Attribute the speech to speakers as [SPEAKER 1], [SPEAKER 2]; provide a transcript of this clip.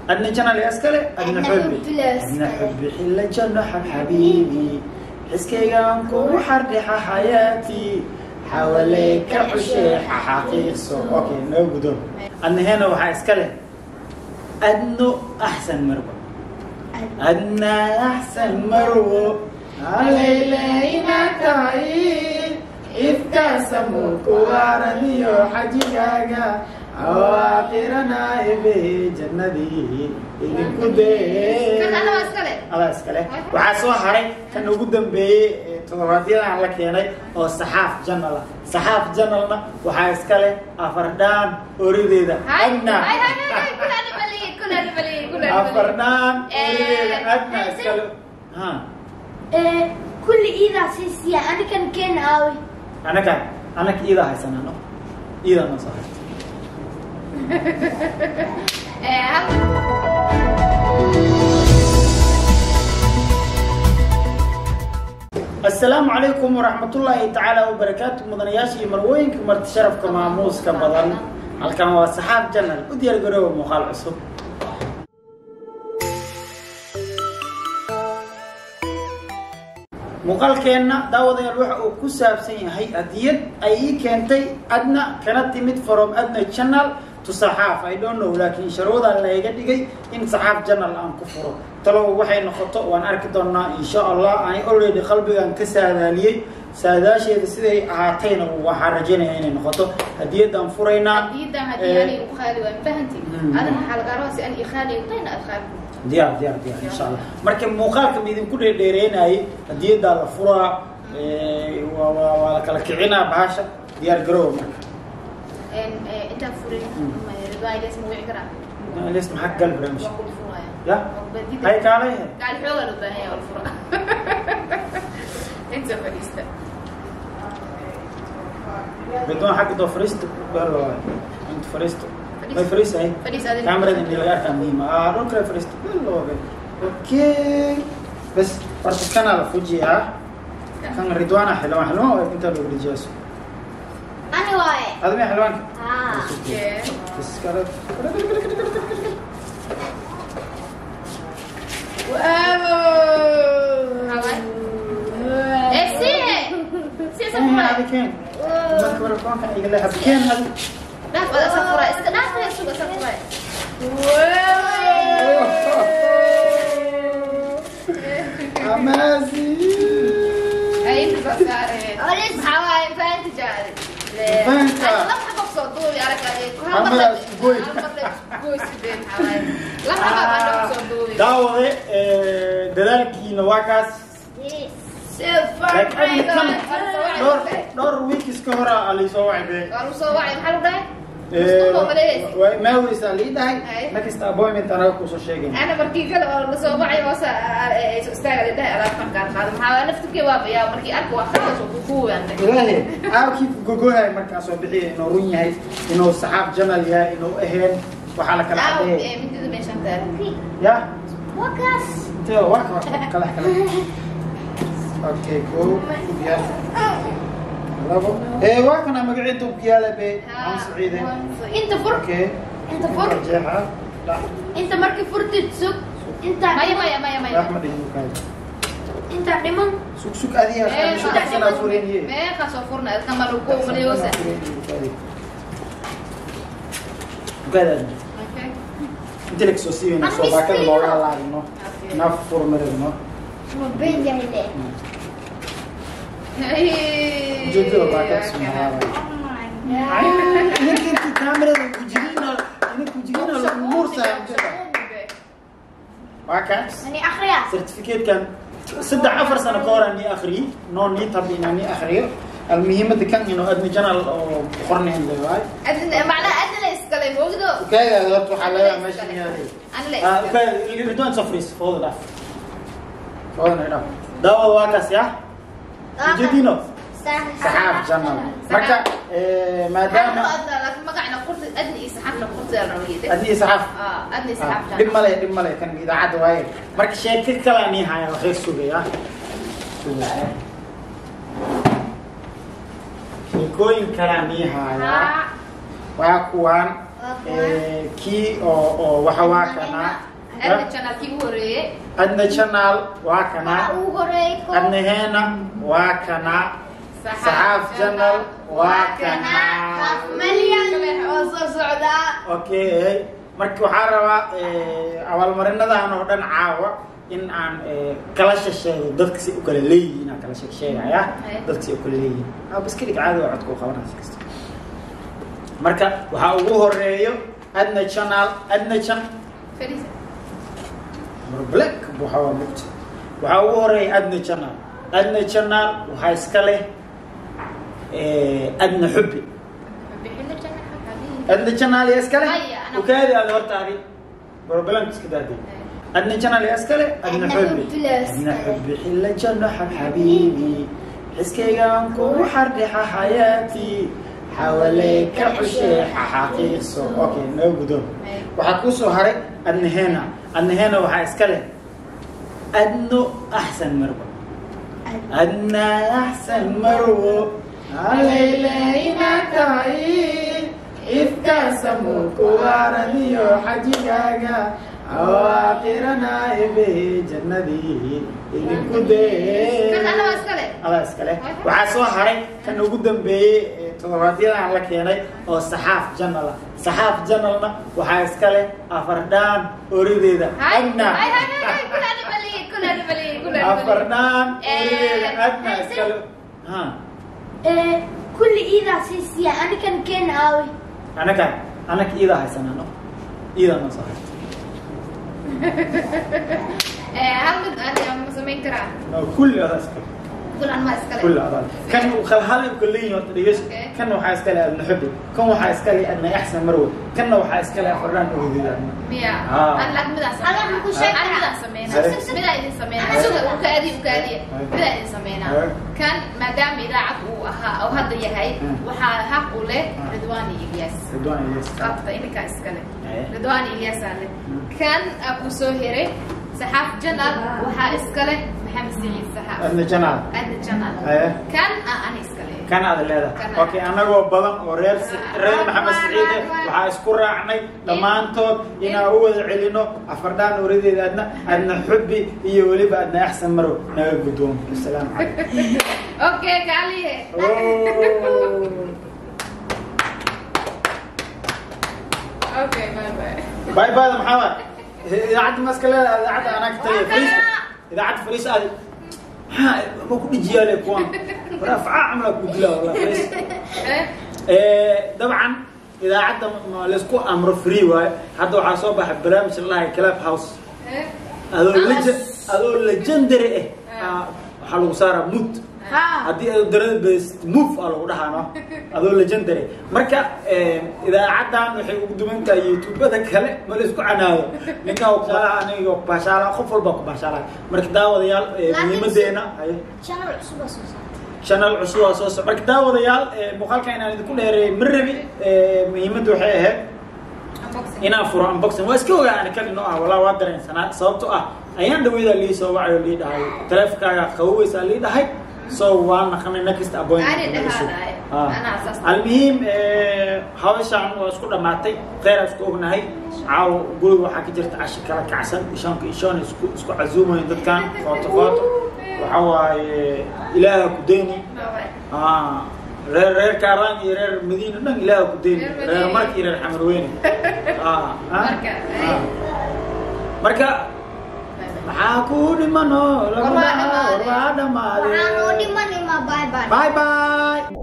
[SPEAKER 1] adna janal yaa iskale adna
[SPEAKER 2] Adna
[SPEAKER 1] xubbi
[SPEAKER 2] xubbi laa
[SPEAKER 1] adna
[SPEAKER 2] iskale.
[SPEAKER 1] xubbi xilla janno xab xabiibi xiskaygaan kugu xardhixa xayaatii xawalee ka xusheexa xaqiiqso okay noo gudo adna heena waxaa iskale adno axsan marwa adna axsan marwo alaylayna tahay ifkaasamuku waaraniyo xajigaaga awaaqirana ebe jannadii idinku dee
[SPEAKER 3] Kan alla waa iskale.
[SPEAKER 1] adaa iskale waxaa soo haray kan ugu dambeeyey ee toddobaadyadaan la keenay oo saxaaf janal ah saxaaf janalna waxaa iskale afardhaan orideeda
[SPEAKER 3] Hay,
[SPEAKER 1] adna
[SPEAKER 3] hay, hay, hay, hay, kuna dhibali, kuna dhibali, kuna dhibali.
[SPEAKER 1] afardhaan
[SPEAKER 3] Eh,
[SPEAKER 1] orideeda adna
[SPEAKER 2] hayse.
[SPEAKER 1] iskale ha
[SPEAKER 2] Eh, kulli iidaa siisiya anikan keen aawi
[SPEAKER 1] anaka anaka iida haysanano iida noo soo haysta
[SPEAKER 3] Eh, hal-
[SPEAKER 1] asalaamu calaykum waraxmatullaahi tacaala wabarakaatu mudanayaasha iyo marwooyinka marti sharafka maamuuska badan halkan waa saxaab janal u diyaar garooba muuqaal cusub muuqaalkeenna daawadayaal waxa uu ku saabsan yahay hadiyad ay ii keentay adna kana timid from adna channel to saxaaf i don't know laakiin sharwadaa layga dhigay in saxaaf channel aan ku furo talow waxay noqoto waan arki doonaa insha allah ani already qalbigan ka saadaaliyey saadaasheeda siday ahaatayna waxaan rajaynaya inay noqoto hadiyadaan furaynaa
[SPEAKER 3] hadiyadan haddii
[SPEAKER 1] Eh,
[SPEAKER 3] aniga u qaali waan fahanti
[SPEAKER 1] Mm.
[SPEAKER 3] adina waxaa lagaa rabaa si aniga qaali utayna aad qaali
[SPEAKER 1] diyaar diyaar diyaar insha allah marka muuqaalka ma idinku dheerdheereenayay hadiyadaa la furaa eh, waa waa waa la kala kicinaa bahasha diyaar garooba marka
[SPEAKER 3] En, eh, intaan furin
[SPEAKER 1] Mm.
[SPEAKER 3] ridwaayadaas ma wici karaa
[SPEAKER 1] lis maxaa gal barnaamij
[SPEAKER 3] waa kula furaya
[SPEAKER 1] ya
[SPEAKER 3] Badida-
[SPEAKER 1] hay kaalay
[SPEAKER 3] gaali xoogaa loo baahan yahay waa la fura inta fadhiista
[SPEAKER 1] ridwaan xagga doo fariisto bal waay inta fariisto may fariisahay
[SPEAKER 3] Fadhiis adina.
[SPEAKER 1] kamerada in laga arkaa muhiima ah dhul kale fariisto bal waay okay bas horta kanaa la fujiyaa kan ridwaana xilwaan xilwaan waa intaa loo dhijiyaaso
[SPEAKER 2] ani waaye
[SPEAKER 1] admi xilwaanka
[SPEAKER 2] haa
[SPEAKER 3] Yeah.
[SPEAKER 1] iskale
[SPEAKER 3] Eh, sihe! Sihe sa
[SPEAKER 1] Keen
[SPEAKER 3] furay.
[SPEAKER 1] hadi keen marka marakoonka iga leexa keen hadi
[SPEAKER 3] Dhaaf, wada sa furay. Iska dhaaf, eh, suga sa furay.
[SPEAKER 1] amazing
[SPEAKER 3] Ay, inta soo saareen.
[SPEAKER 2] Olis.
[SPEAKER 3] Maxaa waaye, fahanti jaari.
[SPEAKER 1] Fahanka.
[SPEAKER 3] Ay, laba xabo soo duubi, arag adi. Hal
[SPEAKER 1] Hal
[SPEAKER 3] mar
[SPEAKER 1] mar
[SPEAKER 3] la-
[SPEAKER 1] goy.
[SPEAKER 3] hal mar la goy sideen, maxaa waaye. Laba xabo baa loo soo duubi.
[SPEAKER 1] daawade eh, dadaalkiina waa kaas laakiin kan dhowr dhowr weekis ka hora aa laysoo wacday
[SPEAKER 3] Waa lagu soo wacay, maxaa lagu dhahay? Mustafa maleeyay.
[SPEAKER 1] maaweysaa lii dhahay
[SPEAKER 3] Ay.
[SPEAKER 1] next appointment anaga kusoo sheegay
[SPEAKER 3] Ana markii kale oo la soo wacay oo sa ee soo istaaga la dhahay alaab markaan qaado. Maxaa waaye, naftirkii waa bayaa, markii arko waa khalaas oo ku kuwaantay.
[SPEAKER 1] ilaahi aabkii gogohay markaan soo bixiya inuu run yahay inuu saxaab janal yahay inuu aheen waxaa la kala
[SPEAKER 3] Aaw,
[SPEAKER 1] cadeeyay
[SPEAKER 3] eh, midida meeshaan taala.
[SPEAKER 1] ya
[SPEAKER 2] wakaas
[SPEAKER 1] intee waa ka kala kala okay ko yaal labo ee waa kana magaciisa ubkiyaala be aan saciide
[SPEAKER 2] inta fur
[SPEAKER 1] okay
[SPEAKER 2] inta fur
[SPEAKER 1] jeexa la
[SPEAKER 2] inta markii furtid sug inta
[SPEAKER 3] Maya, maya, maya, maya.
[SPEAKER 1] raxmad iyo kaay
[SPEAKER 2] inta dhiman
[SPEAKER 1] sug sug adiga
[SPEAKER 3] Eh,
[SPEAKER 1] kan sug
[SPEAKER 3] inta
[SPEAKER 1] sana fureniye
[SPEAKER 3] Meeqa soo furna, ilka ma lagu maleyoosa.
[SPEAKER 1] Gada.
[SPEAKER 3] Okay.
[SPEAKER 1] Inta la soo siiyay
[SPEAKER 2] Aan
[SPEAKER 1] soo baakada
[SPEAKER 2] miskiino.
[SPEAKER 1] looga laadino. Naaf furmarino.
[SPEAKER 2] ma been yahay le
[SPEAKER 3] Hey.
[SPEAKER 1] Jojo baakada sumaara.
[SPEAKER 2] Oh my god.
[SPEAKER 1] Ninka kamerada ku jirina, ina ku jirina lagu mursa. Waa kaas.
[SPEAKER 2] ani akhriya
[SPEAKER 1] certificate-kan saddex afar sano ka hor aan nii akhriyey noo nii tabi inaan nii akhriyo almuhiimada kan inuu admi janal oo qornayn leeyahay
[SPEAKER 3] Adna macna adna la iskale moogdo.
[SPEAKER 1] ukaagaada horta waxaa laga yaabaa meesha inay
[SPEAKER 3] Ana la
[SPEAKER 1] ah
[SPEAKER 3] iskale.
[SPEAKER 1] ukaag ridwan safris fooda dhaaf fooda dhaaf daawada waa kaas ya ujeedino saxaab janal marka eh, maadaama
[SPEAKER 3] Adna laakiin magacna qurti adna iyo saxaafna qurti la rabay.
[SPEAKER 1] adni saxaaf
[SPEAKER 3] Ah, adna iyo saxaaf.
[SPEAKER 1] dhib male dhib male kan idaacadda waaye marka sheeko kalaa nii haya waxay sugaya sugaya sheekooyin kalaa nii haya waa kuwaan Eh, kii oo oo waxa waa kanaa
[SPEAKER 3] adna channelkii u horeeyey
[SPEAKER 1] adna channel waa kanaa
[SPEAKER 2] Waxaa ugu horeeyay koob.
[SPEAKER 1] adnaheena waa kanaa saxaaf channel waa kanaa
[SPEAKER 2] Malyan oo soo socdaa.
[SPEAKER 1] okay marka waxaa rabaa eh, abaalmarinadan oo dhan caawa in aan eh, kala shasheego dadka si u kala leeyihiin aan kala sheegsheegaya
[SPEAKER 3] Aye.
[SPEAKER 1] dadka si u kala leeyihiin ah baskelig caadi waa codka u qabanaysa kasta marka waxaa ugu horeeyo adna channel adna chan
[SPEAKER 3] Feliz.
[SPEAKER 1] black waxaa waa mugta waxaa ugu horeeya adna channel adna channel waxaa iska leh eh, adna xubbi
[SPEAKER 3] Bixinta channel xaqadii.
[SPEAKER 1] adna channel yaa iska leh
[SPEAKER 3] Aya, ana-
[SPEAKER 1] ukaadi aad hortaadi barbalanka iska daaday adna channel yaa iska leh adna
[SPEAKER 2] Adna
[SPEAKER 1] xubbi
[SPEAKER 2] xubbi lee iska
[SPEAKER 1] adna
[SPEAKER 2] leh.
[SPEAKER 1] xubbi xilla janno xab xabiibi xiskaygaan kugu xardhixa xayaatii xawalee ka xusheexa xaqiiqso okay noo gudoon
[SPEAKER 3] Aye.
[SPEAKER 1] waxaa kuu soo haray adnaheena adnaheena waxaa iska leh adno axsan marwo adna axsan marwo alaylayna tahay ifkaasamu kuwaaradiyo xajigaaga awaaqirana ebe jannadii idinku dee
[SPEAKER 3] Kan alla waa iska leh.
[SPEAKER 1] adaa iskale waxaa soo haray kan ugu dambeeyey ee toddobaadyadaan la keenay oo saxaaf janal ah saxaaf janalna waxaa iska leh afardhaan orideeda
[SPEAKER 3] Hay,
[SPEAKER 1] adna
[SPEAKER 3] hay, hay, hay, hay, kula dhibali, kula dhibali, kula dhibali.
[SPEAKER 1] afardhaan
[SPEAKER 3] Eh,
[SPEAKER 1] orideeda adna
[SPEAKER 2] hayse.
[SPEAKER 1] iskale ha
[SPEAKER 2] Eh, kulli iidaa sii siiya anikan keen aawi.
[SPEAKER 1] anaka anaka iida haysanano iida noo soo haysta
[SPEAKER 3] Eh, hal mid aan ma samayn karaa.
[SPEAKER 1] No, kulli adaa iskale
[SPEAKER 3] Kulan ma iska leh.
[SPEAKER 1] كل أضل كان خلهذا كلين يطريش
[SPEAKER 3] Okay.
[SPEAKER 1] كان وحاس كلا ابن حبي كان وحاس كلا ابن أحسن مروي كان وحاس كلا فران أودي يعني
[SPEAKER 3] Miya.
[SPEAKER 1] Ah.
[SPEAKER 3] Aan lacag midaa
[SPEAKER 2] Adaa
[SPEAKER 3] sameynaa.
[SPEAKER 2] ku sheeg
[SPEAKER 3] Aan midaa
[SPEAKER 2] karaa.
[SPEAKER 3] sameynaa.
[SPEAKER 1] Sare.
[SPEAKER 3] Midaa idin sameynaa.
[SPEAKER 1] Sare.
[SPEAKER 3] Suga, ukaadi, ukaadi.
[SPEAKER 1] Sare.
[SPEAKER 3] Midaa idin sameynaa.
[SPEAKER 1] Sare.
[SPEAKER 3] Kan maadaama idaacad uu ahaa oo hadda yahay
[SPEAKER 1] Hmm.
[SPEAKER 3] waxaa xaq u leh
[SPEAKER 1] Ah.
[SPEAKER 3] Ridwaan iyo Ilyas.
[SPEAKER 1] رضوان إلياس
[SPEAKER 3] qabta ininkaa iska leh
[SPEAKER 1] Eh.
[SPEAKER 3] ridwaan ilyaasaa leh
[SPEAKER 1] Mm.
[SPEAKER 3] kan aa ku soo hiray saxaaf janal waxaa iska leh maxamed saciid saxaaf
[SPEAKER 1] ابن جنال
[SPEAKER 3] adna janal
[SPEAKER 1] Eh.
[SPEAKER 3] kan aa ani iska leh
[SPEAKER 1] كان هذا الليلة
[SPEAKER 3] كان
[SPEAKER 1] أوكي أنا جو بدن ورير رير محمد سعيد وحاس كرة عني دمانتود إن أول علينا أفردان أريد أدنى أدنى حبي يولي بأدنى أحسن مرو نقول بدون السلام عليكم
[SPEAKER 3] okay kaaliye
[SPEAKER 1] أوه.
[SPEAKER 3] okay bye bye
[SPEAKER 1] باي باي يا محمد اذا عاد ماسكه لا اذا عاد انا كنت فريس اذا عاد فريس هذه ها ما كنت جيالي كوان رفع عملك بدلا والله فريس
[SPEAKER 3] Eh,
[SPEAKER 1] إيه، طبعا اذا عاد ما لسكو امر فري واي هذا waxaa soo baxay barnaamij الله كلاب هاوس
[SPEAKER 3] eh,
[SPEAKER 1] adoo legend adoo legendary eh ah, waxaa lagu saaraa mood
[SPEAKER 2] Haa.
[SPEAKER 1] haddii aad darada best move aa lagu dhahaano adoo legendary marka eh, idaacadan waxay ugu duwan tahay youtubada kale ma la isku canaado ninkaa u qaala aniga ku baashaala qof walba ku baashaala marka daawadayaal eh,
[SPEAKER 2] Laakiin
[SPEAKER 1] muhiimadeena haye
[SPEAKER 2] Channel cusub oo soo socda.
[SPEAKER 1] channel cusub aa soo socda marka daawadayaal eh, muuqaalka inaan idinku dheereeyay ma rabi eh, muhiimadda waxay ahayd
[SPEAKER 3] unboxing.
[SPEAKER 1] inaan furo unboxing waa iska ogaa ani kan inoo ah walaa waa dareensanaa sababtoo ah ayaan dhaweyda lii soo wacay oo lii dhahay taleefonkaaga qaboweysaa lii dhahay so waan naqanay next
[SPEAKER 3] Ani
[SPEAKER 1] appointment
[SPEAKER 3] dhahaadahay.
[SPEAKER 1] Ah.
[SPEAKER 3] Anaa asaas.
[SPEAKER 1] almuhiim eh, hawshaan waa isku dhammaatay kheyr isku ognahay caawo guriga waxaa ka jirta cashi kala kacsan ishanka ishoon isku isku casuumayo dadkan footo footo waxa waaye ilaaha ku deyni
[SPEAKER 3] Bye bye.
[SPEAKER 1] Ah, reer reer kaaraan iyo reer madiina dhan ilaaha ku deyni
[SPEAKER 3] Reer
[SPEAKER 1] reer
[SPEAKER 3] Madiina.
[SPEAKER 1] marka iyo reer xamarweyne Ah, ah.
[SPEAKER 3] Marka, eh.
[SPEAKER 1] Ah. marka
[SPEAKER 3] Bye bye.
[SPEAKER 1] maxaa ku dhimano lagu
[SPEAKER 3] War waa
[SPEAKER 1] dhahaa war
[SPEAKER 3] dhammaaday.
[SPEAKER 1] waa dhammaaday
[SPEAKER 2] Waxaan oo dhiman ima bye bye.
[SPEAKER 1] bye bye